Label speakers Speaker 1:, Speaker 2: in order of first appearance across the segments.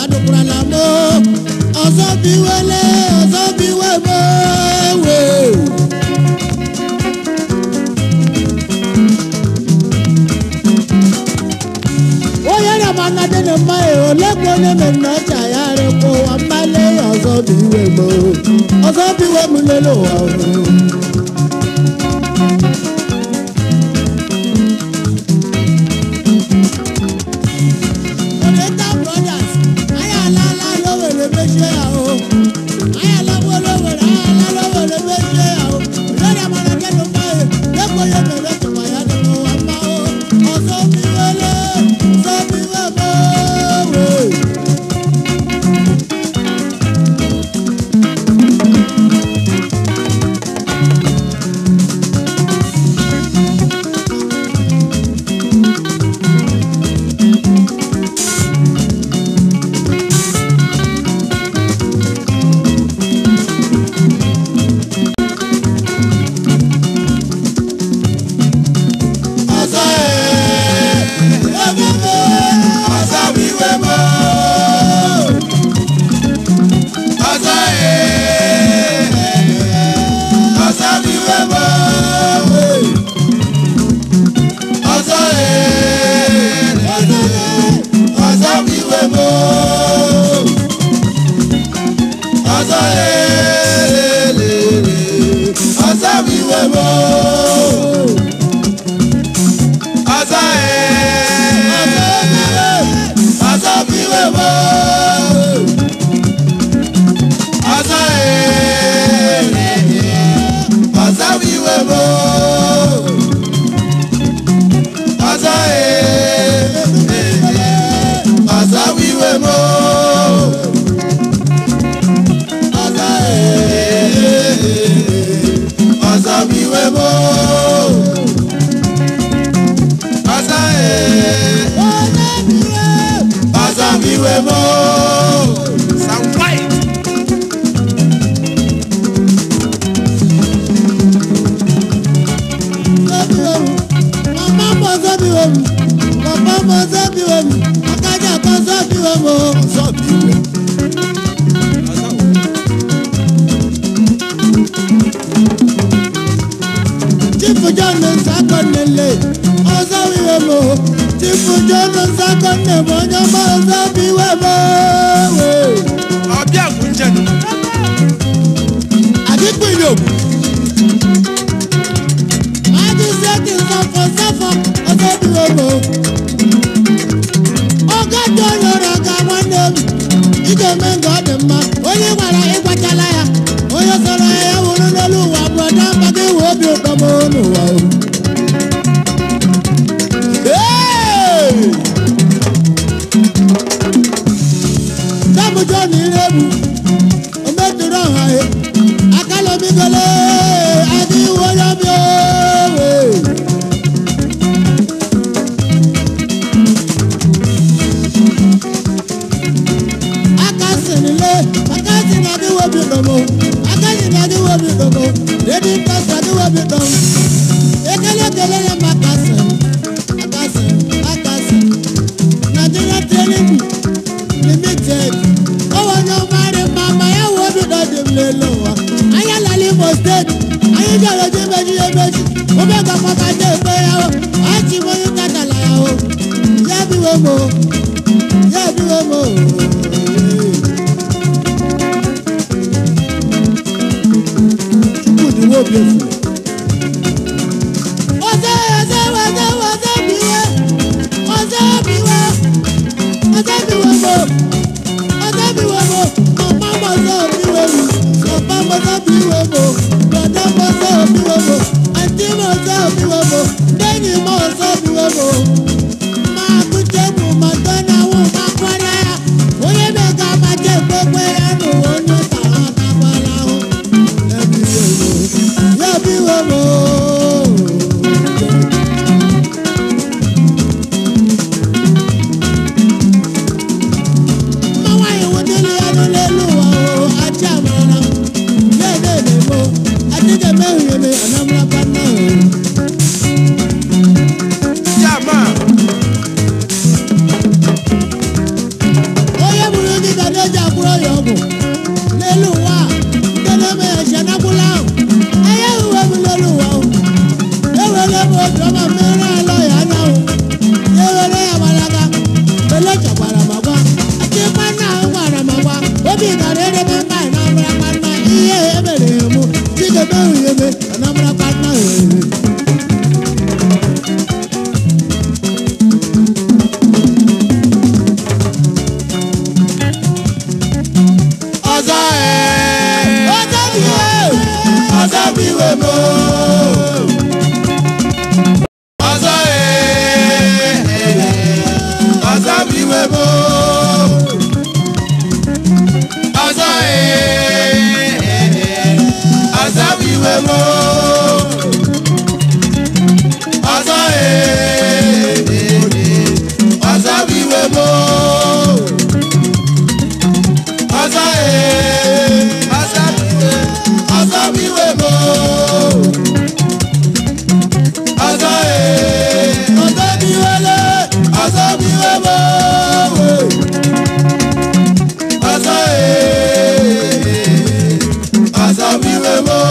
Speaker 1: adụkwurala m ọzọ biwele ọzọ biwe m we onye na-amanadị na mmaghị ole ka onye mere na ọcha ya rịkwa ụwa mmale ya ọzọ biwe m ọzọ biwe m lele ụwa ọhụrụ Oriental Brothers, anyị alaala Lowere mechie ya o. Anyị alagbuo Lowere, anyị alaala Lowere mechie ya o. Lórí amara kẹ́nu báyìí, lẹ́kọ̀ọ́ yẹn bẹ̀rẹ̀ tùmọ̀ ya ni mo wà má o. Ọ̀sọ́ mi wọlé, sọ mi wẹ̀ mọ́ wè. Ọ̀sọ́ ẹ̀ ọ̀gẹ́gẹ́ ọ̀sọ́ mi wẹ̀ mọ́. Ọ̀sọ́ ẹ̀ ọ̀sọ́ mi wẹ̀ mọ́. Ọ̀sọ́ ẹ̀ ọ̀sọ́ mi wẹ̀ mọ́. Ọ̀sọ́ ẹ̀ ọ̀sọ́ mi wẹ̀ mọ́. Asa ee, asa biwe mo. Asa ee, asa biwe mo. Asa ee, asa biwe mo. Asa ee, asa biwe mo. Asa ee, asa biwe mo.
Speaker 2: Some white.
Speaker 1: Mama mọ sọ́bi wo mu, papa mọ sọ́bi wo mu, akájà kan sọ́bi wo mu.
Speaker 2: Sọ́ọ̀bì ìwé. Ọ̀sán wo?
Speaker 1: Chifu John Nsakọnele, ọsọ́bi wo mu. Chifu John Nsakọnele, onye ọma ọsọ́bi wo mu.
Speaker 2: Ọbẹ̀ àgùnjẹ̀ nù.
Speaker 1: Àdínkù ìlú. Adísẹ́kì sọ̀fọ̀ sọ̀fọ̀ ọsọ́bi wo mu. Ọgọ́jọ yọrọ ga nwanne m. Ije mee nke ọ dị mma, onye gwara ịgwachala ya. Onye sọrọ ya ya wụrụ n'elu ụwa brọda maka iwe obi ụtọ m n'ụwa o. Hey! Sábù John Irebu, ometụrụ ọha he, akala omigole, adị iwe onye ọbịa owe. aka sinile aka si na adị wobi dọmọ aka si na adị wobi dọmọ redi nkasi adị wobi dọm ekele ekele ya ma aka sin aka sin aka sin nigeria training limited ọwọ onye ọmarị mma ma ya wụ obi dọ dị m lele ụwa anyị alala imo steeti anyị bịara oji meji ya emeji obe gakpọka je ekpe ya o achị m onye katala ya o ya biwe m o ya biwe m o Chukwu dị nwa obi efu. Ọzọ ọzọ ọzọ ọzọ biwe ọzọ biwe ọzọ biwe mo ọzọ biwe mo mama mo ọzọ biwe mo papa mo ọzọ biwe mo broda mo ọzọ biwe mo aunty mo ọzọ biwe mo lẹ́yìn mo ọzọ biwe mo. Máa kú jẹ́nu màtọ́ náà wọ́n máa kọ́ra ya. Onye mẹ́ka máa jẹ́ gbogbo ya nù wọ́n ní tàwọn àtàwọn làwọn. Ya biwe mo. Mma nwaanyị nwụdịrị ya n'ụlọ elu ụwa o, achị amara. Ya na-eme
Speaker 2: ee.
Speaker 1: ọzọ bụ iwe
Speaker 2: Ọzọ bụ iwe m o. Ọzọ ee. Ọzọ bụ iwe m o. Ọzọ ee. Ọzọ bụ iwe m o. Ọzọ ee. Ọzọ bụ iwe m o. Ọzọ ee. Ọzọ bụ iwe. Ọzọ bụ iwe m o. Ọzọ ee.
Speaker 1: ọzọ bụ iwe le
Speaker 2: Ọzọ bụ iwe m o. Ọzọ ee. Ọzọ bụ iwe m o.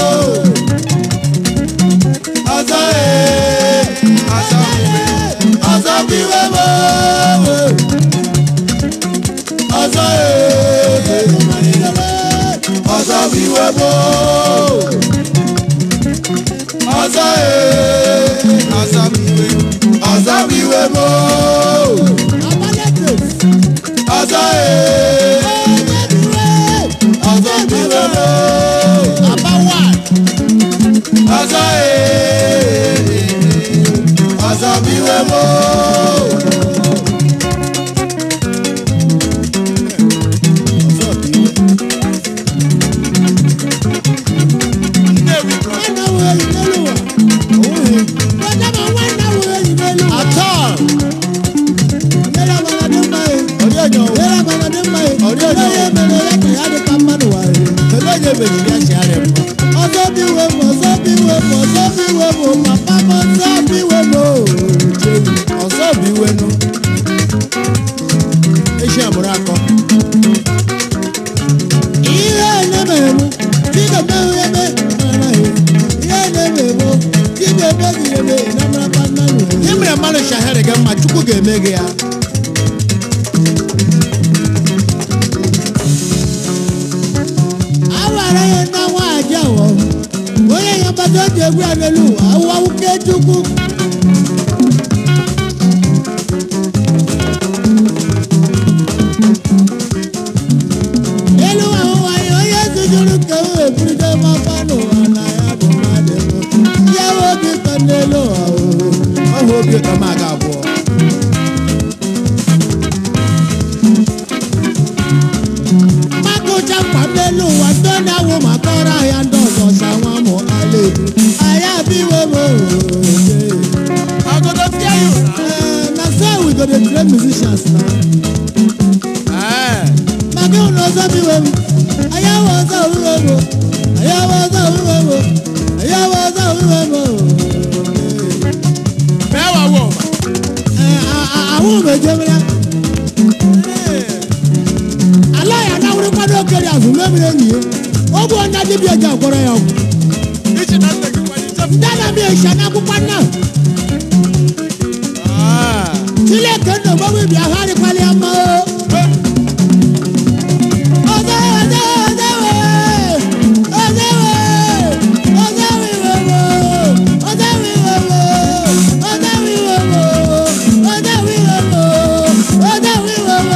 Speaker 2: Ọzọ ee. Ọzọ ọzọ bụ iwe m o. Ọzọ ee. Ọzọ bụ iwe m o. Ọzọ ee. Ọzọ bụ iwe. Ọzọ bụ iwe m o.
Speaker 1: abalẹ̀tẹ̀
Speaker 2: Ọzọ ee. Ọzọ bụ iwe m o.
Speaker 1: bàbá wà
Speaker 2: Ọzọ ee. Ọzọ bụ iwe m o. Nnewi kọ.
Speaker 1: nwanna wo eyi n'elu wa brọdá ma nwanna wo eyi n'elu wa
Speaker 2: Atọ.
Speaker 1: nyere amara dị mma ye
Speaker 2: Ọdị ọnyọ.
Speaker 1: nyere amara dị mma ye
Speaker 2: Ọdị ọnyọ.
Speaker 1: onye mere ya ka ya dị ka mmadụ wa ye
Speaker 2: Kedu onye mejiri ya si arịa mma?
Speaker 1: ọzọ bụ iwe m ọzọ bụ iwe m ọzọ bụ iwe m papa m ọzọ bụ iwe m o jeyi
Speaker 2: Ọzọ bụ iwe nụ. Echi amụrụ akọ.
Speaker 1: ihe na-eme emu chidebe eme mara ya ihe na-eme emu chidebe gị eme na mara mmadụ
Speaker 2: Ihe mere mmadụ shahara gị mma Chukwu ga-eme gị ya.
Speaker 1: awara ya na nwaanyị awọ onye ya mgbata oji egwu ya n'elu ụwa awụwa wuke chukwu elu ahụ nwanyị onye zujuru ka o eburide mapa n'ụwa na ya bụ mmadụ ya bụ obi ụtọ n'elu ụwa o.
Speaker 2: Ọhụ obi ụtọ m aga abụọ.
Speaker 1: mmakụcha mkpa n'elu ụwa ndị na-awụ maka ọrụ ahịa ndị ọzọ sa nwa mụ ala ebu anyị abịwe m
Speaker 2: Ọgọdọ fịa ya ụra.
Speaker 1: na so we go dey train musicians na
Speaker 2: Ee.
Speaker 1: maka ịhụ na ọzọ biwe m anyị awụ ọzọ wiwe m anyị awụ ọzọ wiwe m anyị awụ ọzọ wiwe m
Speaker 2: Mee wa wọ ọma.
Speaker 1: ahụ mejemere ala ya na-awụrịkwado okere azụ memere enyi ya ọ bụ onye dibịa ji agwọrọ ya ọgwụ
Speaker 2: Ichi na nne gị kwanye nchefụ.
Speaker 1: ndị na-abịa esha n'akwụkwọ nna
Speaker 2: Ah.
Speaker 1: Chineke nna ogbogo ibi ahụ adịkwala ya mma o. Ọzọ ọzọ ọzọ wee ọzọ wee ọzọ wee wee wee ọzọ wee wee wee ọzọ wee wee wee ọzọ wee wee wee ọzọ wee wee wee.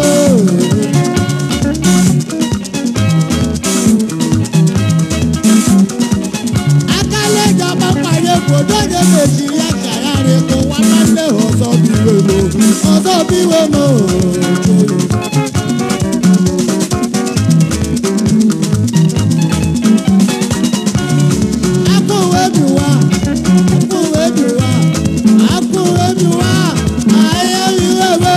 Speaker 1: akala ìjọba pàdé kòdó ní nàìjíríà kàràrí kó wá máa ń lé ọ̀sọ́ bí wèmo ọ̀sọ́ bí wèmo. akúwé mi wá akúwé mi wá akúwé mi wá ayé mi wèmo.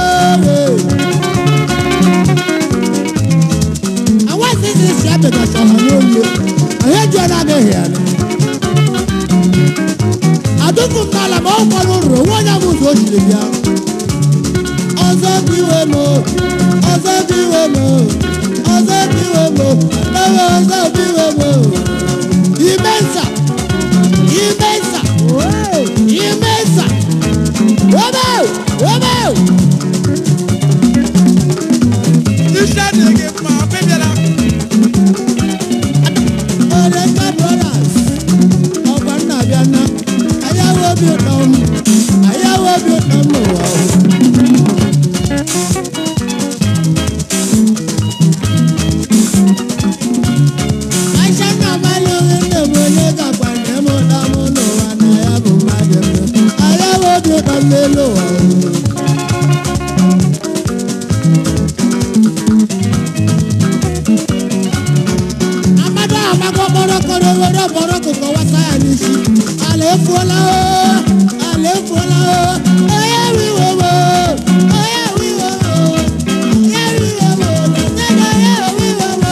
Speaker 1: àwọn ìsinsìnyí ṣe àbẹ̀dọ̀ sọ̀rọ̀ ní olè onye ji ọ na-adịghị ya adụkwu m n'ala ma ọ kwara ụrụ onwe onye bụ ụzọ o jiri bịa ọzọ bụ iwe m ọzọ bụ iwe m ọzọ bụ iwe m ewe ọzọ bụ iwe m ime nsa ime nsa ime nsa webe webe
Speaker 2: Iṣẹ́ adịghị mma, ọbịbịala.
Speaker 1: Olenka Brothers ọgwa nna bịa na ayawo obi ụtọ m ayawo obi ụtọ m n'ụwa o. efuola o ala efuola o onye wiwo mo onye wiwo mo onye wiwo mo lọtẹlẹ onye wiwo mo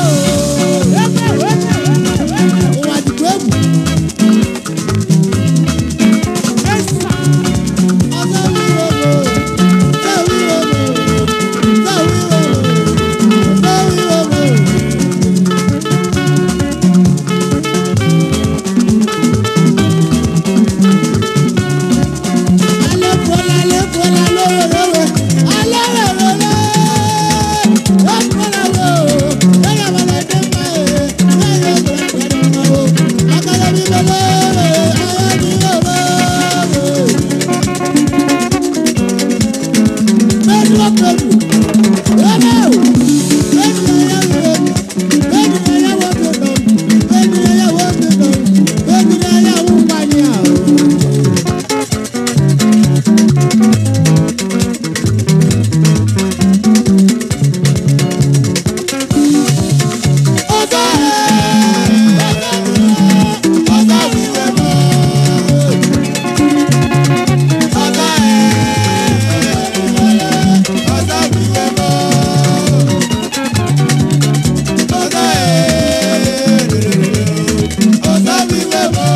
Speaker 1: ụwa dịkwa egwu ọzọ wiwo mo ọzọ wiwo mo ọzọ wiwo mo ọzọ wiwo mo. Alẹ́kọ̀ọ́lá alẹ́kọ̀ọ́lá lówólówó alẹ́wẹ̀wẹ̀lẹ́ lọ́kọ̀ọ́lá wo lẹ́yìn ọmọdé dé mọ́ ẹ̀ lẹ́yìn ọmọdé dé mọ́ o akọ̀lẹ́ mi lọ́wọ́ ayé mi lọ́wọ́. Bẹ́ẹ̀ni wọ́n pẹ̀lú lọ́wọ́ o bẹ́ẹ̀ni ẹ̀yà wọ̀ bẹ́ẹ̀ni ẹ̀yà wọ̀ tó lọ bẹ́ẹ̀ni ẹ̀yà wọ̀ tó lọ bẹ́ẹ̀ni ẹ̀yà wọ̀ pàdé àwọn. Ọ̀gá ọ̀gá wíwẹ̀ mọ́. Ọ̀gá ọ̀gá wíwẹ̀ mọ́. Ọ̀gá ọ̀gá wíwẹ̀ mọ́.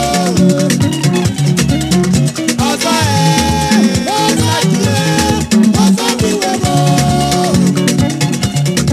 Speaker 1: Ọ̀gá ọ̀gá wíwẹ̀ mọ́.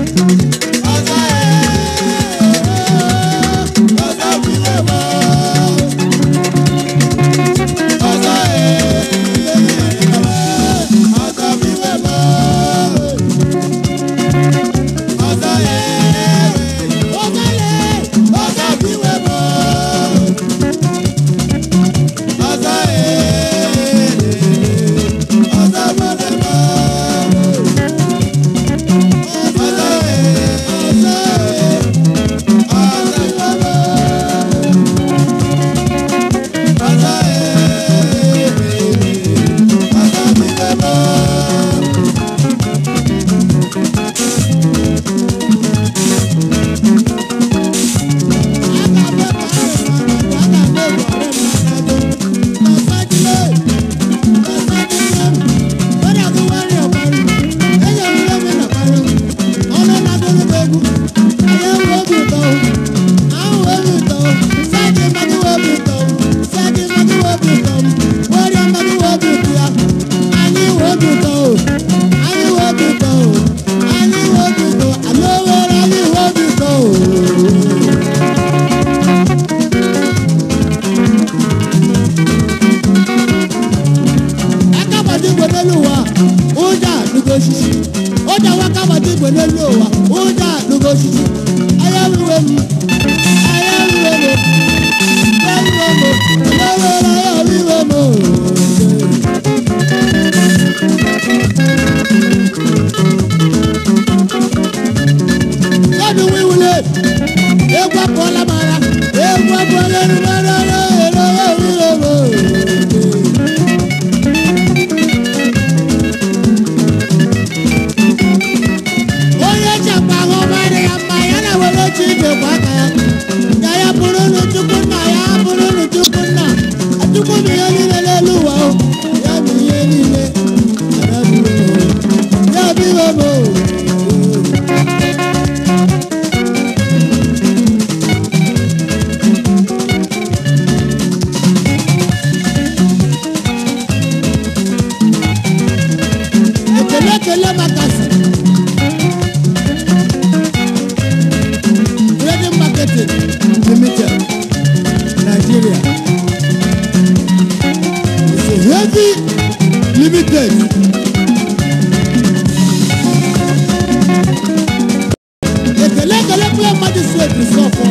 Speaker 1: Akabadi igwe n'elu ụwa, ụja adụgo osisi. Ụja nwa akabadi igwe n'elu ụwa, ụja adụgo osisi. Anya wiwe m, anya wiwe m, anya wiwe m, anya wiwe m, anya wiwe m. Lọ́dún wíwúlé, egwu apụọla m ara, egwu apụọla erubere ara, ere wiwe m. onye chekwa ahụ mara ya mma ya na were oche ijekwa aka ya ya ya bụrụ unu chukwu nna ya bụrụ unu chukwu nna chukwu bụ ihe niile n'elu ụwa o ya bụ ihe niile ya bụ ihe o. ya bụ ihe o. ekele ekele maka sị Trading Marketing Limited, Nigeria. It's a heavy limited. Ekele ekele pụrụ mmadụ si ebi sọfọ.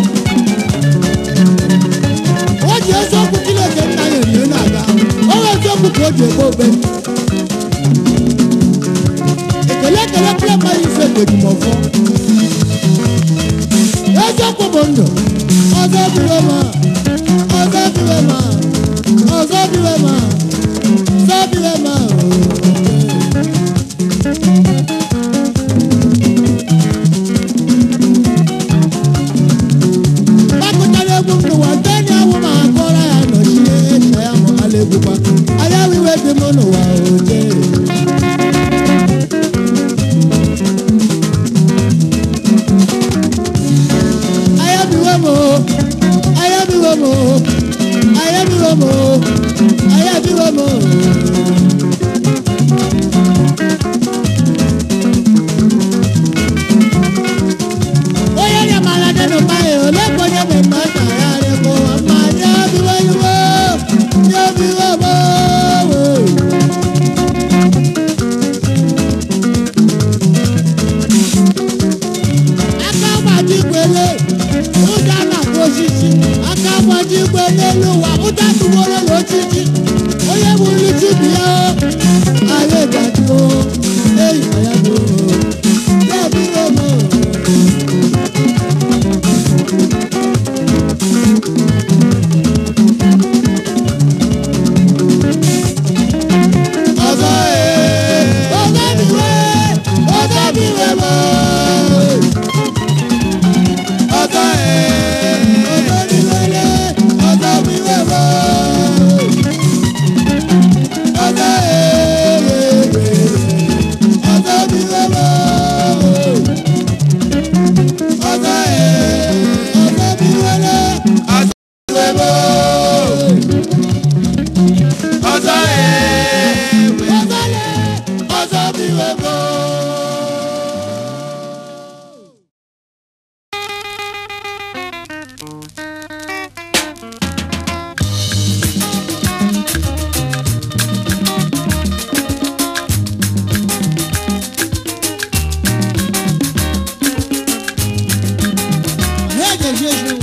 Speaker 1: O ji eziokwu Chineke nna ya erie na-aga. O nwee eziokwu ka o ji egbe ogbe. Ekele ekele pụrụ mmadụ si ebi ejimọfọ. eziokwu bụ ndụ ọzọ biwe ma ọzọ biwe ma ọzọ biwe ma ọzọ biwe ma gbakọtara egwu m n'ụwa ndị enyi ahụ ma akọrọ ya nọchie eche ya ṣe ṣe